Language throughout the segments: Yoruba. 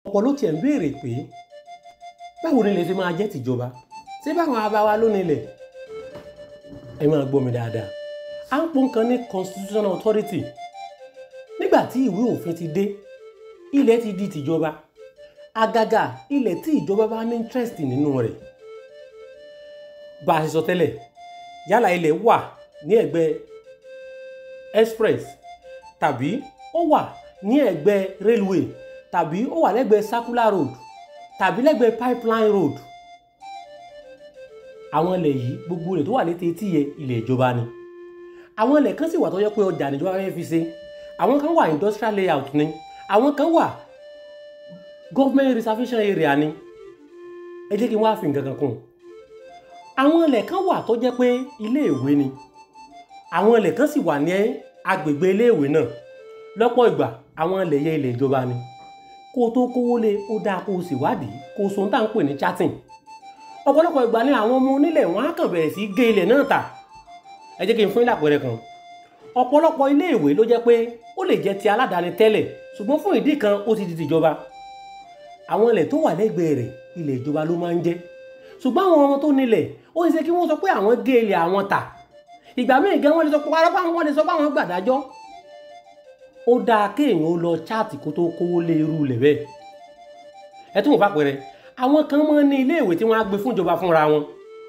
ọ̀pọ̀ ló tiẹ̀ ń béèrè pé báwo ni ilẹ̀ ṣe máa jẹ́ tìjọba ṣé báwọn abáwa ló nílẹ̀ ẹ máa gbọ́ mi dáadáa à ń pọ́n kan ní constitutional authority nígbà tí ìwé òfin ti dé ilẹ̀ ti di tìjọba àgàgà ilẹ̀ tí ìjọba bá ní interest nínú rẹ̀ bá a ṣe sọ tẹ́lẹ̀ yálà ilẹ̀ wà ní ẹ̀gbẹ́ express tàbí ó wà ní ẹ̀gbẹ́ railway tàbí ó wà lẹ́gbẹ̀ẹ́ circular road tàbí lẹ́gbẹ̀ẹ́ pipeline road àwọn ilẹ̀ yìí gbogbo rẹ̀ tó wà létí etí yẹ ilẹ̀ ìjọba ni àwọn ilẹ̀ kan sì wà tó yẹ pé ọjà níjọba fẹ́ fi ṣe àwọn kan wà industrial layout ni àwọn kan wà government reservation area ni ẹ jẹ́ kí n wá fi nǹkan kan kún àwọn ilẹ̀ kan wà tó jẹ́ pé ilé ìwé ni àwọn ilẹ̀ kan sì wà ní agbègbè ilé ìwé náà lọ́pọ̀ ìgbà àwọn ilẹ̀ yẹ ilẹ̀ ìjọba ni kó o tó kówó lé ó dáa kó o sì wádìí kó o so ń tà ń pè ní chatting ọ̀pọ̀lọpọ̀ ìgbà ni àwọn ọmọ onílẹ̀ wọn á kàn bẹ̀rẹ̀ sí gé ilẹ̀ náà tà ẹ jẹ́ kí n fún yín lápẹẹrẹ kan ọ̀pọ̀lọpọ̀ ilé ìwé ló jẹ́ pé ó lè jẹ́ ti aládàáni tẹ́lẹ̀ ṣùgbọ́n fún ìdí kan ó ti di tìjọba àwọn ilẹ̀ tó wà lẹ́gbẹ̀ẹ́ rẹ̀ ilẹ̀ ìjọba ló máa ń jẹ́ ṣùgbọ́n àwọn ọmọ tó nílẹ̀ ó ṣe kí wọ́n sọ pé àwọn gé ilẹ̀ àwọn tà ìgbà míì gan wọ́n lè sọ pé arápá wọn lè sọ pé àwọn gbàdájọ́ ó dáa kéèyàn ó lọ chaati kó tó kówó lé irú ilẹ̀ bẹ́ẹ̀ ẹ tún wò fàpẹrẹ àwọn kan máa ń ní ilé ìwé tí wọ́n á gbé fún ìjọba fúnra wọn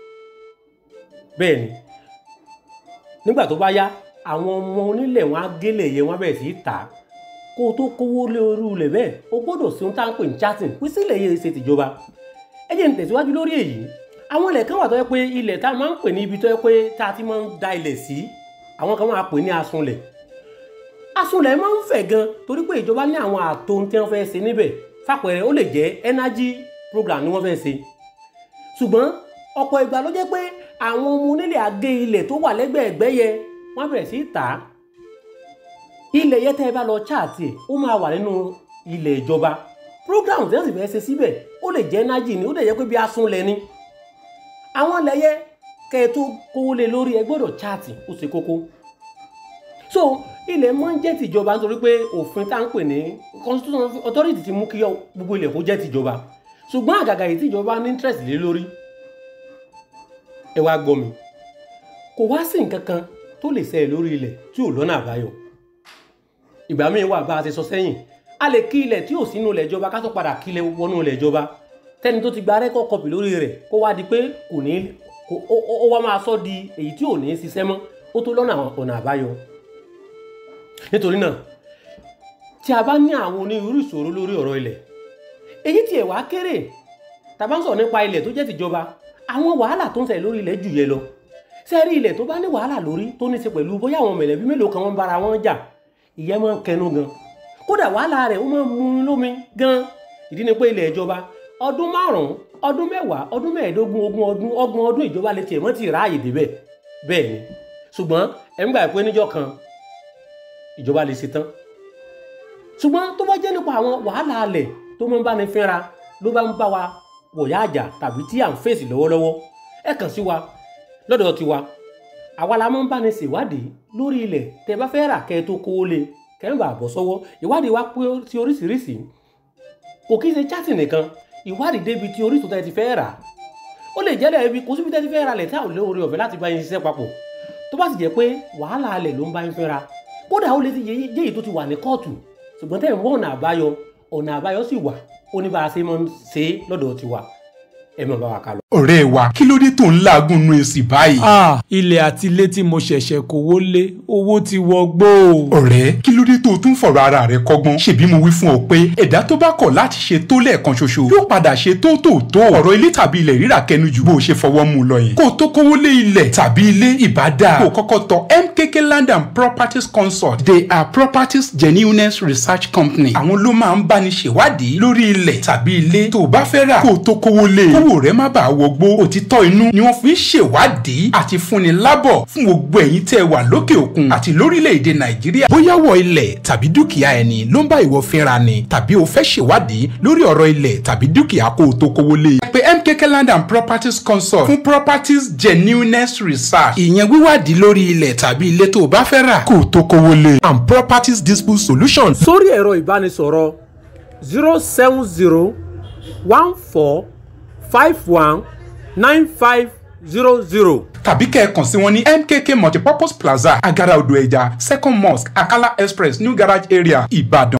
bẹ́ẹ̀ ni nígbà tó bá yá àwọn ọmọ onílẹ̀ wọn á gélé yẹ wọn bẹ̀rẹ̀ sí í tà á kó o tó kówó lé irú ilẹ̀ bẹ́ẹ̀ o gbọ́dọ̀ sí ohun tá à ń pè ní chatting pé sílẹ̀ yẹ ṣe tìjọba ẹ jẹ́ n tẹ̀síwájú lórí èyí àwọn ilẹ̀ kan wà tó yẹ pé ilẹ̀ tá a máa ń pè ní ibi tó yẹ pé tá a ti máa ń da ilẹ̀ sí àwọn kan máa pè ní asunlẹ̀ asunlẹ̀ máa ń fẹ̀ gan torí pé ìjọba ní àwọn ààtò tí wọ́n fẹ́ ṣe níbẹ̀ fàpẹẹrẹ ó lè jẹ́ energy program ni wọ́n fẹ́ ṣe ṣùgbọ́n ọ̀pọ̀ ìgbà ló jẹ́ pé àwọn ọmọ onílẹ̀ àgé ilẹ̀ tó wà lẹ́gbẹ̀ẹ́ ẹ̀gbẹ́ yẹ wọ́n bẹ̀rẹ̀ sí í tà á ilẹ̀ yẹn tẹ́ ẹ bá lọ chaàtì ẹ̀ ó máa wà nínú ilẹ̀ ìjọba program tí wọ́n sì fẹ́ ṣe síbẹ̀ ó lè jẹ́ energy ni ó lè jẹ́ pé bí asunlẹ̀ ni àwọn ilẹ̀ yẹn kẹ́ ẹ tó kówó lé lórí ẹ gbọ́dọ̀ chaàtì ó ṣe kókó so ilẹ̀ máa ń jẹ́ tìjọba nítorí pé òfin tá à ń pè ní constitution authority ti mú kí gbogbo ilẹ̀ kó jẹ́ tìjọba ṣùgbọ́n àgàgà yìí tìjọba ní interest lé lórí ẹ wá gbọ́ mi kò wá sí nǹkan kan tó lè ṣẹlẹ̀ lórí ilẹ̀ tí ò lọ́nà àbáyọ ìgbà míì wà bá a ti sọ sẹ́yìn a lè kí ilẹ̀ tí ò sínú ilẹ̀ ìjọba ká tó padà kí ilẹ̀ wọnú ilẹ̀ ìjọba tẹ́ni tó ti gba rẹ́kọ̀ kọpì lórí rẹ̀ kó wá di pé kò ní ó wá máa sọ di èyí tí ò ní ṣiṣẹ́ mọ́ ó tó lọ́nà ọ̀nà àbáyọ nítorí náà tí a bá ní àwọn onírúurú ìṣòro lórí ọ̀rọ̀ ilẹ̀ èyí tí ẹ̀ wá kéré tàbá ń sọ̀rọ̀ nípa ilẹ̀ tó jẹ́ tìjọba àwọn wàhálà tó ń ṣẹlẹ̀ lórí ilẹ̀ jù yẹ lọ sẹ́rí ilẹ̀ tó bá ní wàhálà lórí tó ní ṣe pẹ̀lú bóyá àwọn mẹ̀lẹ́bí mélòó kan wọ́n bára wọn jà ìyẹn máa ń kẹnu gan kódà wàhálà rẹ̀ ó máa ń mú un lómi gan ìdí ni pé ilẹ̀ ìjọba ọdún márùn-ún ọdún mẹ́wàá ọdún mẹ́ẹ̀ẹ́dógún ogún ọdún ọgbọ̀n ọdún ìjọba lè tiẹ̀ mọ́ ti ráàyè débẹ̀ bẹ́ẹ̀ ni ṣùgbọ́n ẹ̀ ń gbà pé níjọ́ kan ìjọba lè ṣe tán ṣùgbọ́n tó bá jẹ́ nípa àwọn wàhálà alẹ̀ tó máa ń bá ní fínra ló bá ń bá wa wọ̀yá àjà tàbí tí à ń fèsì lọ́wọ́lọ́wọ́ ẹ kàn sí wa lọ́dọ̀ tiwa àwa la máa ń bá ní ṣèwádìí lórí ilẹ̀ tẹ́ bá fẹ́ rà kẹ́ ẹ tó kówó lé kẹ́ ń bà bọ́ sọ́wọ́ ìwádìí wa pé sí oríṣiríṣi kò kí ṣe chatting nìkan ìwádìí débi tí orísun tẹ́ ti fẹ́ rà ó lè jẹ́lẹ̀ ibi kò síbi tẹ́ ti fẹ́ rà lẹ̀ tí àwọn olóore ọ̀fẹ́ láti bá yín ṣiṣẹ́ papọ̀ tó bá sì jẹ́ pé wàhálà alẹ̀ ló ń bá yín fẹ́ ra kódà ó lè ti jẹ́ èyí tó ti wà ní kóòtù ṣùgbọ́n tẹ́ ń wọ́n ọ̀nà àbáyọ ọ̀nà àbáyọ sì wà ó ní bá a ṣe máa ń ṣe é lọ́dọ̀ tiwa ẹ máa bá wa kálọ. ọ̀rẹ́ wa kí ló dé tó ń làágùn nu èsì báyìí. ah ilẹ̀ àti ilé tí mo ṣẹ̀ṣẹ̀ kówó lé owó ti wọgbó. ọ̀rẹ́ kí ló dé tó o tún fọ̀rọ̀ ara rẹ kọ́gbọ́n ṣebí mo wí fún ọ pé ẹ̀dá tó bá kọ̀ láti ṣe tó lẹ́ẹ̀kan ṣoṣo yóò padà ṣe tó tó tó ọ̀rọ̀ ilé tàbí ilẹ̀ rírà kẹnu jù bó o ṣe fọwọ́ mú lọ yẹn kó o tó kówó lé ilẹ̀ tàbí ilé ìbádà kó o kọ́kọ́ tọ MKK Land and Properties Consult they are properties genuineness research company àwọn ló máa ń báni ṣèwádìí lórí ilẹ̀ tàbí ilé tó o bá fẹ́ rà kó o tó kówó lé kówó rẹ má bàa wọgbó òtítọ́ inú ni wọ́n fi ń ṣèwádìí àti fúnni lábọ̀ fún gbogbo ẹ̀yin tẹ́ ẹ wà lókè òkun àti lórílẹ̀‐èdè nàìjíríà. bóyá wọ ilẹ̀ tàbí dúkìá ẹni ló ń bá ìwọ fínra ni tàbí o fẹ́ ṣèwádìí lórí ọ̀rọ̀ ilẹ̀ tàbí dúkìá kó o tó kówó lé. ẹ pè MKK Land and Properties Consult fún properties genuineness research ìyẹn wíwádìí lórí ilẹ̀ tàbí ilé tó o bá fẹ́ rà kó o tó kówó lé. and properties dispute solutions. sórí ẹ̀rọ ìbánisọ̀rọ̀ zero seven zero one four five one nine five zero zero. tàbí kẹ́ ẹ kàn sí wọn ní mkk multipurpose plaza agara odò ẹja second mosque akala express new garage area ìbàdàn.